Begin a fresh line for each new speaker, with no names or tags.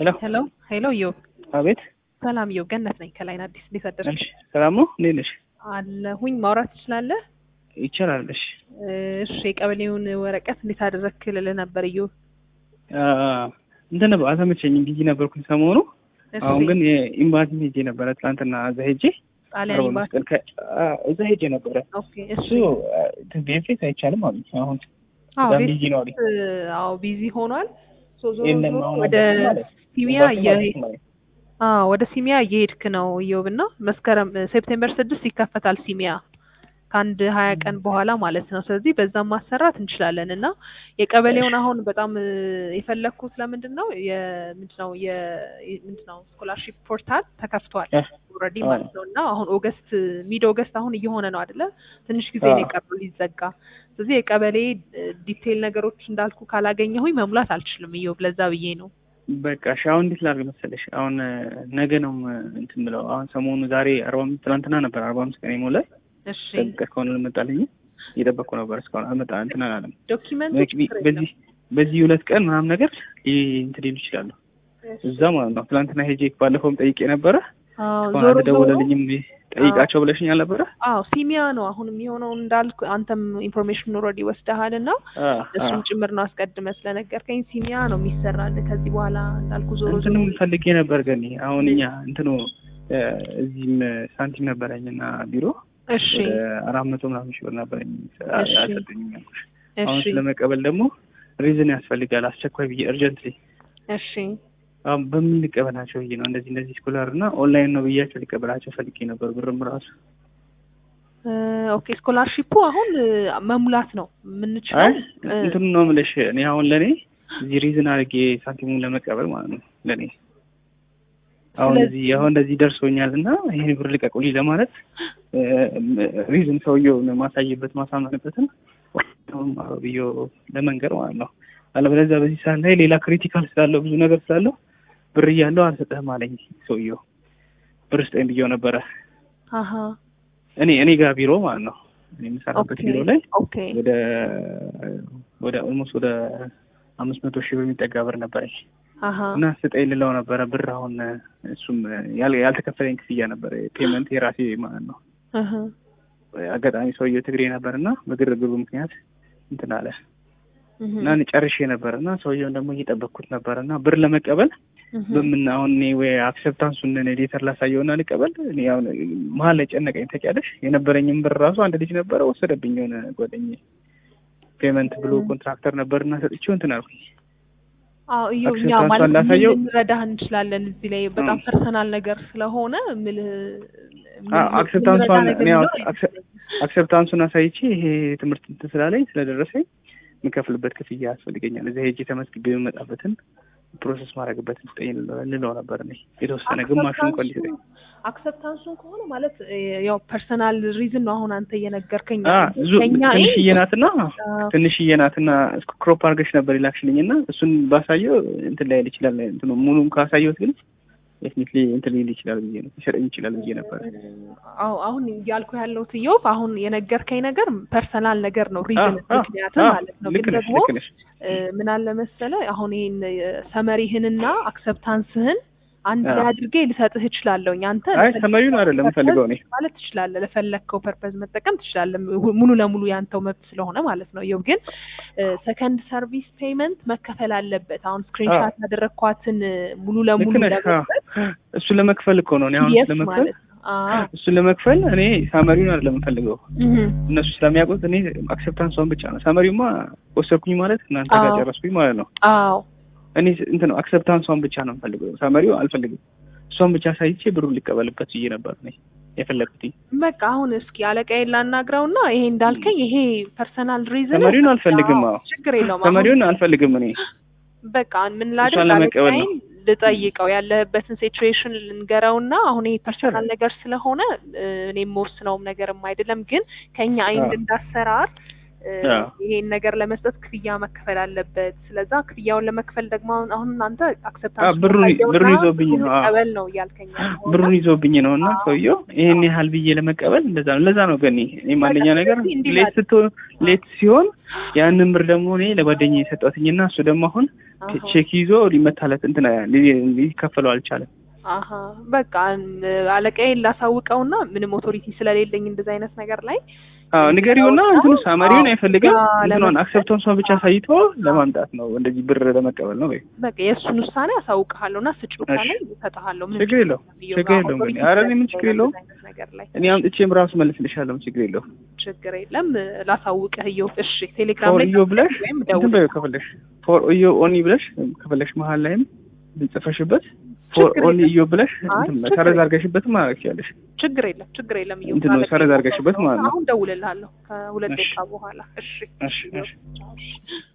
ሄሎ
ሄሎ ሄሎ ዮብ
አቤት
ሰላም ዮብ ገነት ነኝ ከላይን አዲስ እንዴት አደርሽ
እሺ ሰላም ነው እንዴት ነሽ
አለሁኝ ማውራት ትችላለህ
ይቻላል እሺ
እሺ የቀበሌውን ወረቀት እንዴት አደረግክ ልልህ ነበር ዮብ
አ እንትን ነበር አልተመቸኝም ቢዚ ነበርኩኝ ሰሞኑ
እሺ
አሁን ግን የኢምባሲ ሄጄ ነበረ ትናንትና እዛ ሄጄ
ጣሊያን
አርባ
ኤምባሲ
መስቀል ከ- አ፣ እዛ ሄጄ ነበረ
ኦኬ እሺ
እሱ ቤፌት አይቻልም አሉኝ አሁን
አዎ
በጣም
ቤት
ቢዚ ነው አሉኝ
አዎ ቢዚ ሆኗል ሶ ዞሮ
የለም
ዞሮ
አሁን
ወደ
አልገባም ማለት
ሲሚያ
ኤምባሲ
እየ-
ማለት ነው።
አዎ ወደ ሲሚያ እየሄድክ ነው እዮብ እና መስከረም ሴፕቴምበር ስድስት ይከፈታል ሲሚያ ከአንድ ሀያ ቀን በኋላ ማለት ነው። ስለዚህ በዛም ማሰራት እንችላለን እና የቀበሌውን አሁን በጣም እ፣ የፈለግኩት ለምንድን ነው የምንድን ነው የምንድን ነው ስኮላርሺፕ ፖርታል ተከፍቷል
እ፣
ኦልሬዲ
አዎ።
ማለት ነው እና አሁን ኦገስት ሚድ ኦገስት አሁን እየሆነ ነው አይደለ? ትንሽ ጊዜ ነው
አዎ።
የቀረው ሊዘጋ። ስለዚህ የቀበሌ ዲቴይል ነገሮች እንዳልኩ ካላገኘሁኝ መሙላት አልችልም እዮብ፣ ለዛ ብዬ ነው።
በቃ እሺ አሁን እንዴት ላድርግ መሰለሽ አሁን እ፣ ነገ ነው እ፣ እንትን ብለው አሁን ሰሞኑ ዛሬ አርባ አምስት ትናንትና ነበር አርባ አምስት ቀን የሞላኝ
እሺ
ጠብቀ እስካሁን አልመጣልኝ እየጠበቅኩ ነበር እስካሁን አልመጣ እንትን አላለም
ዶኪመንቶች
በዚህ በዚህ በዚህ ሁለት ቀን ምናምን ነገር ሊ- እንትን ሊሉ ይችላሉ እዛ ማለት ነው ትናንትና ሄጄ ባለፈውም ጠይቄ ነበረ
አዎ
እስካሁን
ዞሮ ዞሮ
አልደወለልኝም ጠይቃቸው ብለሽኝ አልነበረ
አዎ ሲሚያ ነው አሁን የሚሆነው እንዳልኩ አንተም ኢንፎርሜሽን ኦልሬዲ ወስደሃል እና
አ፣ አ።
እሱም ጭምር ነው አስቀድመ ስለነገርከኝ ሲሚያ ነው የሚሰራል ከዚህ በኋላ እንዳልኩ ዞሮ ዞሮ
እንትንም ፈልጌ ነበር ግን አሁን እኛ እንትኑ እ፣ እዚህም ሳንቲም ነበረኝ እና ቢሮ
እሺ
ወደ አራት መቶ ምናምን ሺህ ብር ነበረኝ
እሺ።
አልሰጠኝም ያልኩሽ አሁን
እሺ
ስለመቀበል ደግሞ ሪዝን ያስፈልጋል አስቸኳይ ብዬ እርጀንትሊ
እሺ
አሁን በምን ልቀበላቸው ብዬ ነው እንደዚህ እንደዚህ ስኮላር እና ኦንላይን ነው ብያቸው ሊቀበላቸው ፈልጌ ነበር ብርም ራሱ
እ፣ ኦኬ ስኮላርሺፑ አሁን እ፣ መሙላት ነው የምንችለው
አይ
እ፣
እንትኑ ነው የምልሽ እኔ አሁን ለእኔ እዚህ ሪዝን አድርጌ ሳንቲሙን ለመቀበል ማለት ነው ለእኔ አሁን
ስለዚህ-
እዚህ አሁን እንደዚህ ደርሶኛል እና ይህን ብር ልቀቁልኝ ለማለት ሪዝን ሰውየውን ማሳይበት ማሳመንበትን ብዮ ለመንገር ማለት ነው አለበለዚያ በዚህ ሰዓት ላይ ሌላ ክሪቲካል ስላለው ብዙ ነገር ስላለው ብር እያለው አልሰጠህም አለኝ ሰውየው ብር ስጠኝ ብየው ነበረ
አሀ
እኔ እኔ ጋር ቢሮ ማለት ነው እኔ የምሰራበት
ኦኬ
ቢሮ ላይ
ኦኬ
ወደ ወደ ኦልሞስት ወደ አምስት መቶ ሺህ ብር የሚጠጋ ብር ነበረኝ
አሀ
እና ስጠኝ ልለው ነበረ ብር አሁን እሱም ያል- ያልተከፈለኝ ክፍያ ነበረ ፔመንት የራሴ ማለት ነው
አሀ
አጋጣሚ ሰውየው ትግሬ ነበር እና በግርግሩ ምክንያት እንትን አለ
እህ፣
እና እኔ ጨርሼ ነበር እና ሰውየውን ደግሞ እየጠበቅኩት ነበር እና ብር ለመቀበል
እህ።
በምን አሁን እኔ ወይ አክሰፕታንሱን ሌተር ላሳየውና ልቀበል እኔ አሁን መሀል ላይ ጨነቀኝ ታውቂያለሽ የነበረኝም ብር ራሱ አንድ ልጅ ነበረ ወሰደብኝ የሆነ ጓደኛዬ ፔመንት ብሎ ኮንትራክተር ነበርና ሰጥቼው እንትን አልኩኝ
አዎ እዩ እኛ
አክሰፕታንሷን
ማለት ምን
ላሳየው?
ልንረዳህ እንችላለን እዚህ ላይ በጣም
እ።
ፐርሰናል ነገር ስለሆነ ምልህ
አዎ፣ አክሰፕታንሷን እኔ አሁን አክሰ- አክሰፕታንሱን አሳይቼ ይሄ ትምህርት እንትን ስላለኝ ስለደረሰኝ የምከፍልበት ክፍያ ያስፈልገኛል እዚያ ሄጄ ተመዝግቤ የምመጣበትን ፕሮሰስ ማድረግበትን ስጠኝ ልለው ነበር እኔ የተወሰነ ግማሹ እንኳን ሊሰጠኝ
አክሰፕታንሱን ከሆነ ማለት እ፣ ያው ፐርሰናል ሪዝን ነው አሁን አንተ እየነገርከኝ
አ፣
ያለው።
ብዙ
ከኛ
ትንሽዬ ናትና
አዎ፣
ትንሽዬ ናትና ክሮፕ አድርገሽ ነበር ይላክሽልኝ እና እሱን ባሳየው እንትን ላይል ይችላል እንትኑ ሙሉም ካሳየሁት ግን ዴፊኒትሊ እንትን ሊል ይችላል ብዬ ነው ሊሰጠኝ ይችላል ብዬ ነበር
አዎ አሁን እያልኩ ያለሁት ኢዮብ አሁን የነገርከኝ ነገር ፐርሰናል ነገር ነው ሪዝን
አ፣ አ፣
ምክንያት
አ፣
ማለት ነው
ልክ
ግን
ነሽ
ደግሞ
ልክ ነሽ
እ፣ ምን አለ መሰለ አሁን ይሄን ሰመሪህንና አክሰፕታንስህን አንድ
አዎ።
ላይ አድርጌ ልሰጥህ እችላለሁኝ አንተ
አይ ሰመሪውን አይደለም የምፈልገው እኔ
ማለት ትችላለህ ለፈለግከው ፐርፐዝ መጠቀም ትችላለህ ሙ- ሙሉ ለሙሉ ያንተው መብት ስለሆነ ማለት ነው ይኸው ግን ሰከንድ ሰርቪስ ፔመንት መከፈል አለበት አሁን ስክሪንሻት ያደረግኳትን እ፣ ሙሉ ለሙሉ
ልክ ነሽ አዎ።
ለመስጠት
እሱን ለመክፈል እኮ ነው እኔ አሁን
yes
እሱን ለመክፈል
ማለት ነው አዎ
እሱን ለመክፈል እኔ ሳመሪውን አይደለም የምፈልገው
እህ፣
እነሱ ስለሚያውቁት እኔ አክሰፕታንሷን ብቻ ነው ሳመሪውማ ወሰድኩኝ ማለት እናንተ ጋር
አዎ።
ጨረስኩኝ ማለት ነው
አዎ
እኔ እንትን ነው አክሰፕታንሷን ብቻ ነው የምፈልገው ሳመሪው አልፈልግም እሷን ብቻ ሳይቼ ብሩን ሊቀበልበት ብዬ ነበር እኔ የፈለግኩት
በቃ አሁን እስኪ አለቃዬን ላናግረውና ይሄ እንዳልከኝ ይሄ ፐርሰናል ሪዝን
ሰመሪውን አልፈልግም አዎ
ችግር የለውም አሁን
ሰመሪውን አልፈልግም እኔ
በቃ ምን ላድርግ
እሷን ለመቀበል ነው።
አለቃዬን ልጠይቀው ያለህበትን ሲቹዌሽን ልንገረውና አሁን ይሄ ፐርሰናል ነገር ስለሆነ እ፣ እኔ የምወስነውም ነገርም አይደለም ግን ከኛ አይንድ
አዎ።
እንዳሰራር እ፣
አዎ።
ይሄን ነገር ለመስጠት ክፍያ መከፈል አለበት። ስለዛ ክፍያውን ለመክፈል ደግሞ አሁን አሁን አንተ
አዎ፣
አክሰፕታንስ
ብሩን ብሩን ይዞብኝ ነው አዎ።
ቀበል ነው እያልከኝ ያለኸው እና
ብሩን ይዞብኝ ነው እና
አዎ።
ሰውየው ይሄን ያህል ብዬ ለመቀበል እንደዛ ነው ለዛ ነው ገኒ እኔም አንደኛ ነገር
ስለዚህ እንዲህ
ሌት ስትሆን ሌት ሲሆን ያንን ብር ደግሞ እኔ ለጓደኛዬ የሰጠሁትኝና እሱ ደግሞ አሁን
አሃ።
ቼክ ይዞ ሊመታለት እንትን ሊ- ሊከፈለው አልቻለም።
አሀ በቃ እም፣ አለቃዬን ላሳውቀውና ምንም ኦቶሪቲ ስለሌለኝ እንደዚህ አይነት ነገር ላይ
አዎ ንገሪውና እንትኑ ሳመሪውን አይፈልግም
አዎ፣
እንትኗን
ለመክፈል-
አክሰፕታንሷን ብቻ አሳይቶ ለማምጣት ነው እንደዚህ ብር ለመቀበል ነው ወይ
በቃ የእሱን ውሳኔ አሳውቅሃለሁ እና ስጭ ውሳኔ እሰጥሃለሁ። ምንም
ችግር የለውም
የለውም።
ችግር የለውም
authority
ግን ኧረ እኔ ምን ችግር
ስለሌለኝ
የለውም
እንደዚህ አይነት ነገር ላይ
እኔ አምጥቼም ራሱ መልስልሻለሁ ችግር የለውም
ችግር የለም ላሳውቅህ። እየው እሺ፣ ቴሌግራም
ፎር
ላይ
እዮ ብለሽ
ወይም
እንትን
ደውል።
በይው ከፈለሽ ፎር እዮ ኦኒ ብለሽ ከፈለሽ መሀል ላይም ጽፈሽበት ፎር
ችግር
ኦኒ
የለም።
እዮ ብለሽ
አይ፣
እንትን
ችግር
ሰረዝ
የለም።
አድርገሽበትም ማድረግ ትችያለሽ
ችግር የለም ችግር የለም። እየው
እንትን ነው
አለቃዬ
ሰረዝ አድርገሽበት ማለት ነው
አሁን ደውልልሃለሁ ከሁለት
እሺ።
ደቂቃ በኋላ። እሺ
እሺ እሺ
እሺ